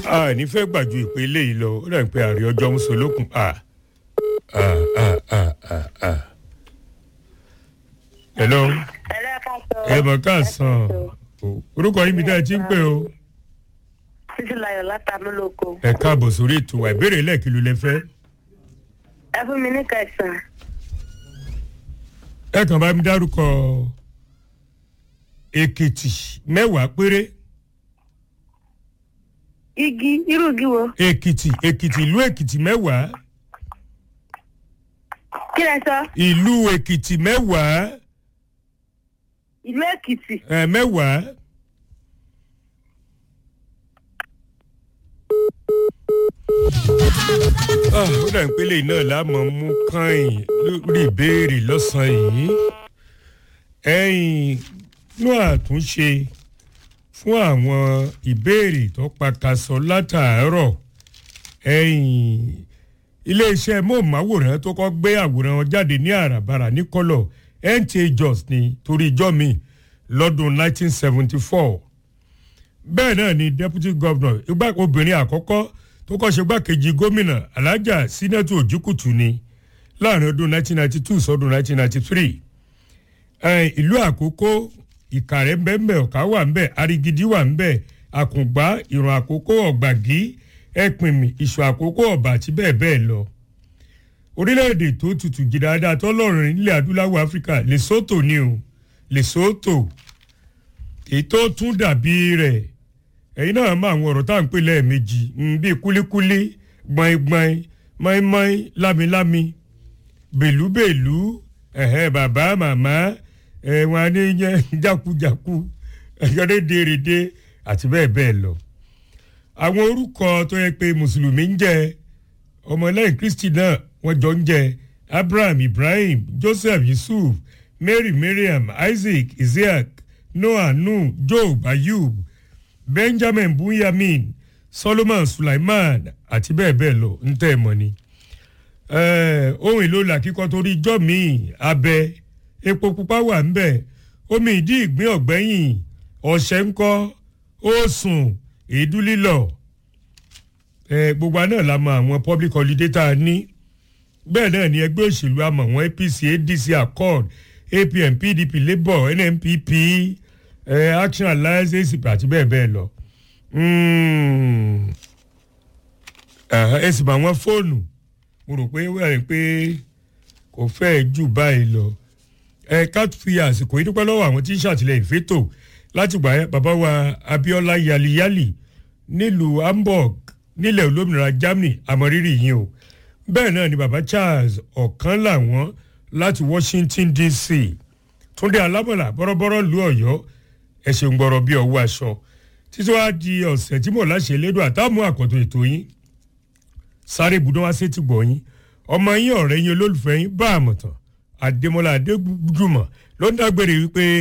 a ní fẹ́ gbàjú ìpè eléyìí lọ ó dàbí pé ààrẹ ọjọ́ ń so lókun a a a a a a. hello ẹ mọ̀ ká sàn orúkọ yín mi dá ẹ ti ń pè o títí láyọ̀ látàmúlòkọ. ẹ káàbọ̀ sórí ètò wa ìbéèrè lẹ́ẹ̀kìlú lẹ fẹ́ ẹ fún mi ní kẹsàn-án. ẹ kàn bá mi dárúkọ èkìtì mẹ́wàá péré igi irú igi wo. èkìtì èkìtì ìlú èkìtì mẹ́wàá kí lẹ sọ ìlú èkìtì mẹ́wàá ìlú èkìtì. ẹ mẹ́wàá. Ah, ó dà ń pélé náà lámọ̀ mú kàn lórí ìbéèrè lọ́sàn-án yìí ẹ̀yìn inú àtúnṣe fún àwọn ìbéèrè tó pakasọ látàárọ̀ ẹ̀yìn iléeṣẹ́ móhùnmáwòrán tó kọ́ gbé àwòrán wọn jáde ní àràbarà ní kọ́lọ̀ nta jos ní torí ijọ́ mi lọ́dún 1974 bẹ́ẹ̀ náà ni deputy governor igbá obìnrin àkọ́kọ́ tó kọ́ ṣe gbákejì gómìnà alájà sínẹ́tù òjìkùtù ni láàrin ọdún 1992 sọdún 1993 ẹ̀ẹ́n ìlú àkókò ìkàrẹ́ ńbẹ́ńbẹ́ ọ̀ká wà ńbẹ́ arigidi wà ńbẹ́ àkùngbá ìrùn àkókò ọ̀gbàgí ẹ̀pìnmì ìṣù àkókò ọ̀bà àti bẹ́ẹ̀ bẹ́ẹ̀ lọ. orílẹ̀-èdè tó tutù jìdáadáa tọ́lọ́run nílẹ̀ adúláwọ̀ áfíríkà lesotho ni o lesotho èyí tó tún dàbí rẹ̀ ẹ̀yin náà mọ àwọn ọ̀rọ̀ tá à ń pè lẹ́ẹ̀mejì bíi kúlíkúlí gbọ̀ngbọ̀n mọ́ínmọ́ín lámilámi bèlúbèlú ẹ̀hẹ́ bàbá màmá ẹ̀wọ̀n aníyẹn jákujàku ẹ̀yọ́dẹ́dẹ́rẹ́dẹ́ àti bẹ́ẹ̀ bẹ́ẹ̀ lọ. àwọn orúkọ tó yẹ pé mùsùlùmí ń jẹ ọmọlẹ́yìn kristi náà wọ́n jọ ń jẹ abraham ibrahim joseph yusuf mary mariam isaac isaac noah nuh job ayub benjamin bunyamin solomon sulaiman àti bẹ́ẹ̀ bẹ́ẹ̀ lọ ń tẹ́ ẹ mọ́ ni. ohun èlò làkíkọ́ torí ijọ́ míì abẹ epo pupa wà ń bẹ̀ omi ìdí ìgbín ọ̀gbẹ́yìn ọ̀sẹ̀ ńkọ́ òsùn èédú lílọ̀ gbogbo àná la mọ àwọn public holiday tá a ní bẹ́ẹ̀ náà ni ẹgbẹ́ òṣèlú àmọ̀ wọn apc adc accord apm pdp labour nnpp eh, action alliance acp àti bẹ́ẹ̀ bẹ́ẹ̀ lọ. ẹ sì bá wọn fóònù mo rò pé wẹ́rẹ̀ pé kò fẹ́ẹ̀ jù báyìí lọ. ẹ ká fi àsìkò yìí dúpẹ́ lọ́wọ́ àwọn tí ń ṣàtìlẹ́yìn fẹ́tò láti gbà bàbá wa abiola yaliyali nílùú hamburg nílẹ̀ olómìnira germany àmọ́rírì yìí o bẹ́ẹ̀ náà ni bàbá charles ọ̀kan làwọn láti washington dc túndé alábọ̀là bọ́rọ́bọ́rọ́ lu ọ̀yọ́ ẹ̀sìn gbọ́rọ̀ bí ọwọ́ aṣọ títí wàá di ọ̀sẹ̀ tí mò ń láṣẹ lédò àtàmú àkọ́tún ètò yín sáré ibùdó wá sétí gbọ̀ yín ọmọ yín ọ̀rẹ́ yín olólùfẹ́ yín bá àmọ̀tàn àdèmọ́lá adégbùdùmọ̀ ló ń dágbére wípé